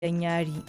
gidan yari.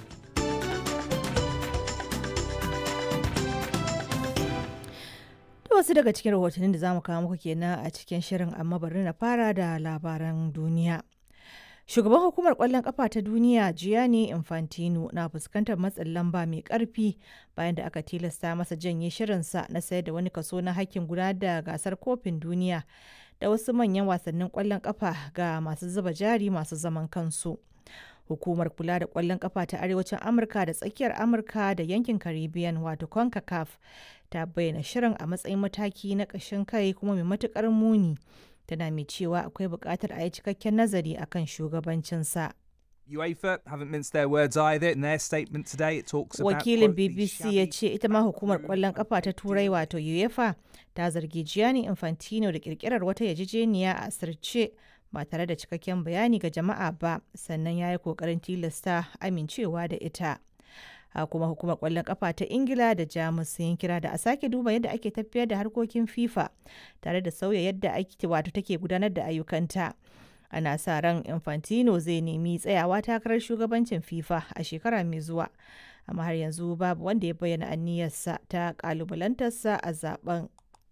To wasu daga cikin rahotannin da za mu kawo muku kenan a cikin shirin amma bari na fara da labaran duniya. Shugaban hukumar kwallon kafa ta duniya Gianni Infantino na fuskantar matsin lamba mai karfi bayan da aka tilasta masa janye shirinsa na sayar da wani kaso na hakkin gudanar da gasar kofin duniya da wasu manyan wasannin kwallon kafa ga masu zuba jari masu zaman kansu. Hukumar kula da kwallon kafa ta Arewacin Amurka da tsakiyar Amurka da yankin Caribbean wato CONCACAF ta bayyana shirin a matsayin mataki na ƙashin kai kuma mai matukar muni. Tana mai cewa akwai buƙatar a yi cikakken nazari akan shugabancinsa. UEFA haven't minced their words either. In their statement today, it talks about Wakilin quote, the BBC ya shabby ce ita ma hukumar kwallon kafa ta Turai wato UEFA ta zargi Gianni Infantino da kirkirar wata yarjejeniya a asirce ba tare da cikakken bayani ga jama'a ba sannan ya yi kokarin tilasta amincewa da ita. a kuma hukumar kwallon kafa ta ingila da jamus sun kira da a sake duba yadda ake tafiyar da harkokin fifa tare da sauya yadda ake wato take gudanar da ayyukanta ana sa ran infantino zai nemi tsayawa takarar shugabancin fifa a shekara mai zuwa amma har yanzu babu wanda ya bayyana aniyarsa ta kalubalantarsa a zaben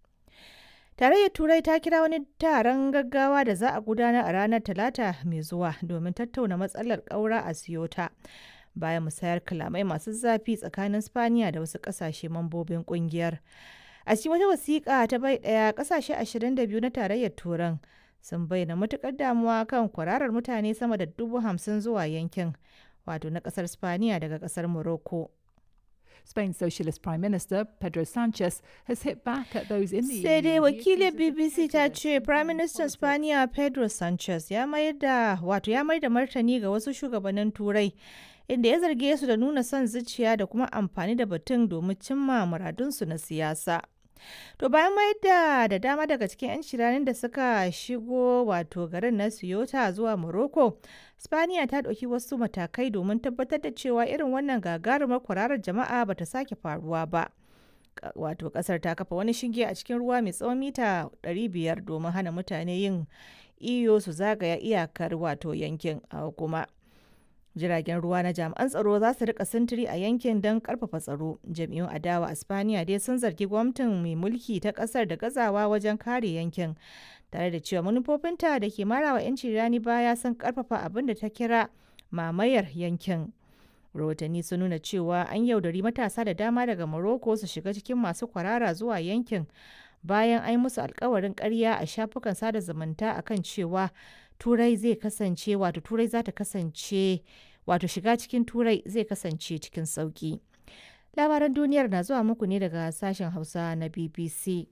Tarayyar Turai ta kira wani taron gaggawa da za a gudanar a ranar Talata mai zuwa domin tattauna matsalar ƙaura a Siyota. Bayan musayar kalamai masu zafi tsakanin Spaniya da wasu ƙasashe mambobin ƙungiyar. A cikin wata wasiƙa ta bai ɗaya ƙasashe 22 na tarayyar Turan sun bayyana matuƙar damuwa kan kwararar mutane sama da dubu hamsin zuwa yankin wato na ƙasar Spaniya daga ƙasar Morocco. Spain's Socialist Prime Minister Pedro Sanchez has hit back at those in the sai dai EU. wakilin bbc ta ce prime minister spaniya pedro sanchez ya mayar da wato ya mayar da martani ga wasu shugabannin turai inda ya zarge su da nuna son zuciya da kuma amfani da batun domin cimma muradunsu na siyasa to bayan mayar da da dama daga cikin 'yan shiranin da suka shigo wato garin na siyota zuwa morocco spaniya ta ɗauki wasu matakai domin tabbatar da cewa irin wannan gagarumar kwararar jama'a bata sake faruwa ba Ka- wato kasar ta kafa wani shinge a cikin ruwa mai tsawon mita 500 domin hana mutane yin iyo su zagaya iyakar wato yankin a kuma jiragen ruwa na jami'an tsaro za su rika sintiri a yankin don karfafa tsaro jam'iyyun adawa a spaniya dai sun zargi gwamnatin mai mulki ta kasar da gazawa wajen kare yankin tare da cewa manufofinta da ke marawa 'yanci rani baya sun karfafa abin da ta kira mamayar yankin rahotanni sun nuna cewa an yaudari matasa da dama daga Morocco su shiga cikin masu kwarara zuwa yankin bayan an yi musu alkawarin karya a shafukan sada zumunta akan cewa turai zai kasance wato turai za ta kasance wato shiga cikin turai zai kasance cikin sauki labaran duniyar na zuwa muku ne daga sashen hausa na bbc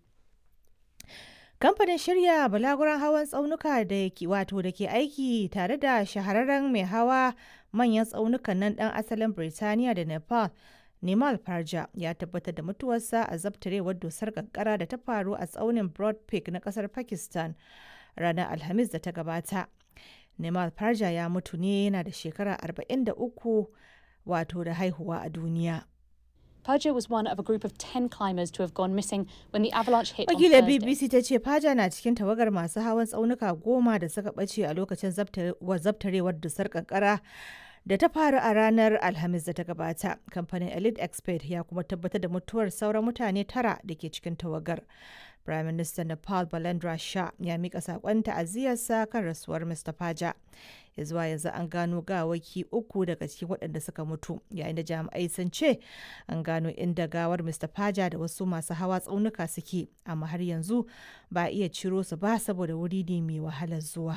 Kamfanin shirya balaguran hawan tsaunuka da ke wato da ke aiki tare da shahararren mai hawa manyan tsaunukan nan ɗan asalin Birtaniya da Nepal, Nimal Parja ya tabbatar da mutuwarsa a zabtarewar dusar kankara da ta faru a tsaunin Broad Peak na ƙasar Pakistan ranar Alhamis da ta gabata. Nimal Parja ya mutu ne yana da shekara 43 wato da haihuwa a duniya. Perja was one of a group of 10 climbers to have gone missing when the avalanche hit on Wakilar Thursday. BBC ta ce Faja na cikin tawagar masu hawan tsaunuka goma da suka ɓace a lokacin zabtare- wa- zabtarewar dusar kankara da ta faru a ranar Alhamis da ta gabata. Kamfanin Elite Expert ya kuma tabbatar da mutuwar sauran mutane tara da ke cikin tawagar. Prime Minister Nepal Balendra Shah ya mika saƙon ta'aziyarsa kan rasuwar Mr. Faja. Ya zuwa yanzu an gano gawaki uku daga cikin waɗanda suka mutu, yayin da jami'ai sun ce an gano inda gawar Mr. Faja da wasu masu hawa tsaunuka suke, amma har yanzu ba a iya ciro su ba saboda wuri ne mai wahalar zuwa.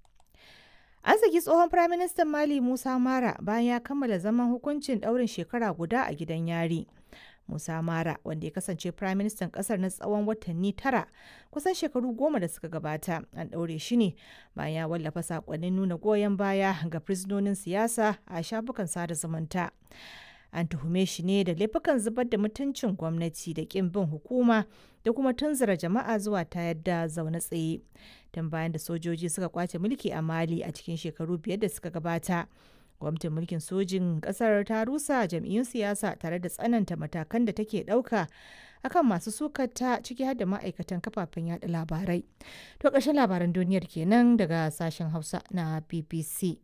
An saki tsohon Firaministan Mali Musa Mara bayan ya kammala zaman hukuncin ɗaurin shekara guda a gidan yari. Musa Mara, wanda ya kasance Firaministan ƙasar na tsawon watanni tara, kusan shekaru goma da suka gabata, an ɗaure shi ne bayan ya wallafa saƙonnin nuna goyon baya ga fursunonin siyasa a shafukan sada zumunta. An tuhume shi ne da laifukan zubar da mutuncin gwamnati da ƙin bin hukuma da kuma tunzura jama'a zuwa tayar da zaune tsaye. Tun bayan da sojoji suka kwace mulki a Mali a cikin shekaru biyar da suka gabata. Gwamnatin mulkin sojin ƙasar ta rusa jam'iyyun siyasa tare da tsananta matakan da take ɗauka akan masu sukata ciki har da ma'aikatan kafafen yada labarai. To ƙarshen labaran duniyar kenan daga sashen Hausa na BBC.